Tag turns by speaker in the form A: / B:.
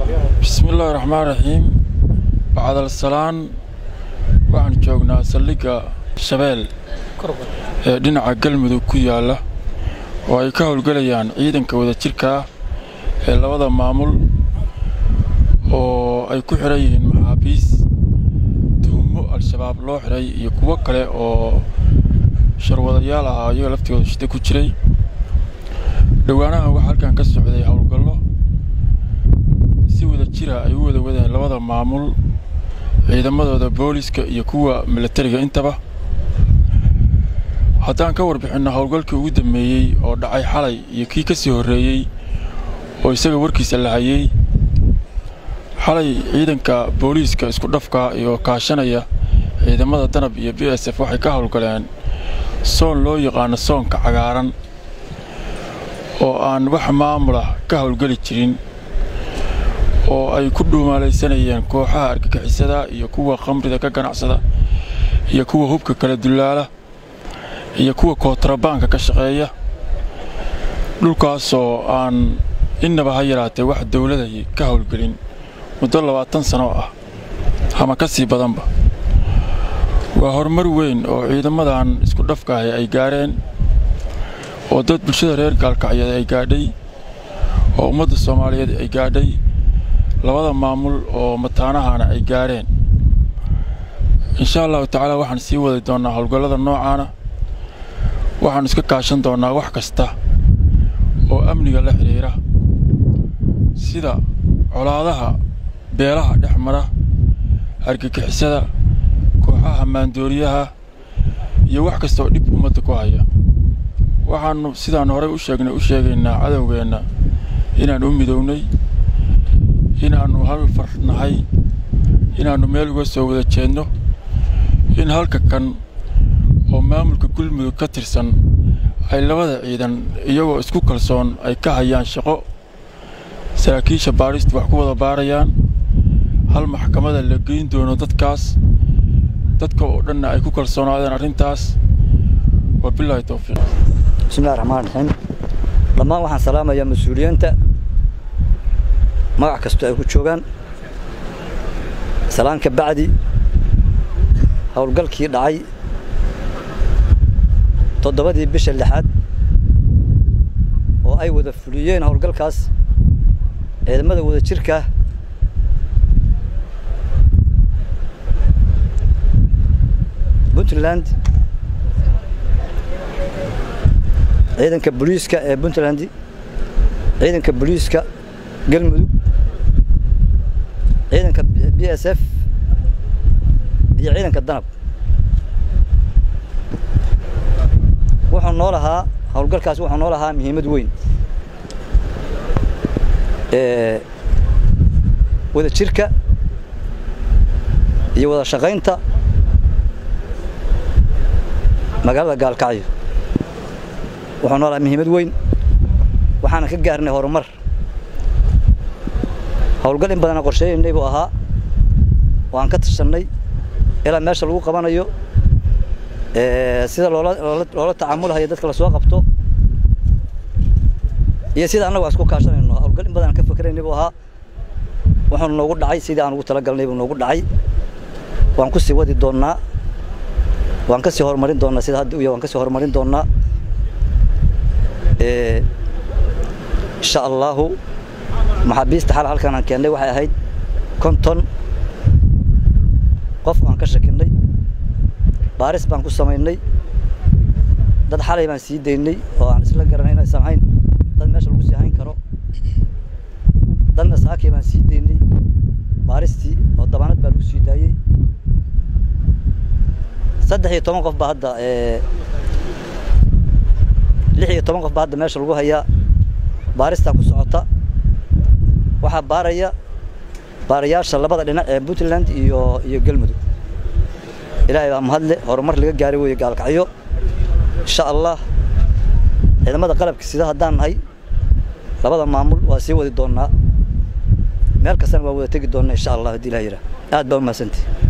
A: bismillaahi raxmaan raxiim bacdalassalaan waxaan joognaa saldhigga shabeel ee dhinaca galmudug ku yaalla oo ay ka howlgelayaan ciidanka wadajirka ah ee labada maamul oo ay ku xidhan yihiin maxaabiis tuhummo al-shabaab loo xidhay iyo kuwo kale oo sharwadayaal ahaa iyaga laftigooda shida ku jiray dhowaanahan waxaa halkan ka socday howlgallo si wada jira ay u wada wadeen labada maamul ciidamadooda booliska iyo kuwa milatariga intaba haddaan ka warbixinno howlgalkii ugu dammeeyey oo dhacay xalay iyo kii ka sii horreeyey oo isaga warkiisa la hayey xalay ciidanka booliiska isku dhafka iyo kaashanaya ciidamada danab iyo b s f waxay ka howlgaleen soon loo yaqaano soonka cagaaran oo aan wax maamulah ka howlgeli jirin oo ay ku dhuumaalaysanayeen kooxaha argagixisada iyo kuwa khamrida ka ganacsada iyo kuwa hubka kala dullaala iyo kuwa kootrabaanka ka shaqeeya dhulkaasoo aan innaba ha yaraatee wax dawladay ka howlgelin muddo labaatan sano ah ama ka sii badanba waa horumar weyn oo ciidamadan isku dhafkaahi ay gaareen oo dad bulshada reer gaalkacyeed ay gaadhay oo ummadda soomaaliyeed ay gaadhay labada maamul oo mataanahana ay gaadheen insha allahu tacaala waxaan sii wadi doonnaa howlgallada noocaana waxaannu iska kaashan doonnaa wax kasta oo amniga la xidhiira sida colaadaha beelaha dhex mara argagixisada kooxaha maandooriyaha iyo wax kasta oo dhib ummadda ku haya waxaannu sidaan horey u sheegnay u sheegaynaa cadowgeenna inaan u midownay inaannu hal far nahay inaannu meel uga soo wada jeedno in halka kan oo maamulka gulmudug ka tirsan ay labada ciidan iyagoo isku kalsoon ay ka hayaan shaqo saraakiisha baadhistu wax ku wada baarayaan hal maxkamada la geyn doono dadkaas dadka oo dhanna ay ku kalsoonaadeen arrintaas wabilaahi towfiiq
B: bismillahi raxmaan raxiim dhammaan waxaan salaamayaa mas-uuliyiinta magac kastoo ay ku joogaan salaan ka bacdi howlgalkii dhacay toddobadii bisha lixaad oo ay wada fuliyeen howlgalkaas ciidamada wada jirkaa puntland ciidanka booliiska ee puntland ciidanka booliiska galmudug ciidanka b s f iyo ciidanka danab wuxuu noo lahaa howlgalkaas wuxuu noo lahaa muhiimad weyn wada jirka iyo wada shaqaynta magaalada gaalkacyo wuxuu noo lahaa muhiimad weyn waxaana ka gaarnay horumar howlgal in badana qorsheeyaynay buu ahaa waan ka tashannay ilaa meesha lagu qabanayo sida loola loola tacaamulahayo dadka lasoo qabto iyo sida annagu aan isku kaashanayno howlgal in badan aan ka fakeraynay buu ahaa wuxuu noogu dhacay sidii aan ugu talagalnay buu noogu dhacay waan ku sii wadi doonnaa waan ka sii horumarin doonnaa sida hadda u yahay waan ka sii horumarin doonnaa insha allahu maxaabiista xal halkan aan keennay waxay ahayd konton qof aan ka shakinnay baaris baan ku samaynay dad xalay baan sii daynay oo aan isla garanay inaysan hayn dad meesha lagu sii hayn karo dadna saakii baan sii daynay baaristii oo dabaanad baa lagu sii daayey saddex iyo toban qof baa hadda lix iyo toban qof baa hadda meesha lagu hayaa baaristaa ku socota waxaa baaraya baarayaasha labada dhinac ee puntland iyo iyo galmudug ilaahay baa mahadle horumar laga gaaray weeye gaalkacyo insha allah ciidamada qalabka sida haddaan nahay labada maamul waa sii wadi doonnaa meel kastana waa wada tegi doonnaa insha allah haddii ilaha yidhaah aad baa u mahadsantihi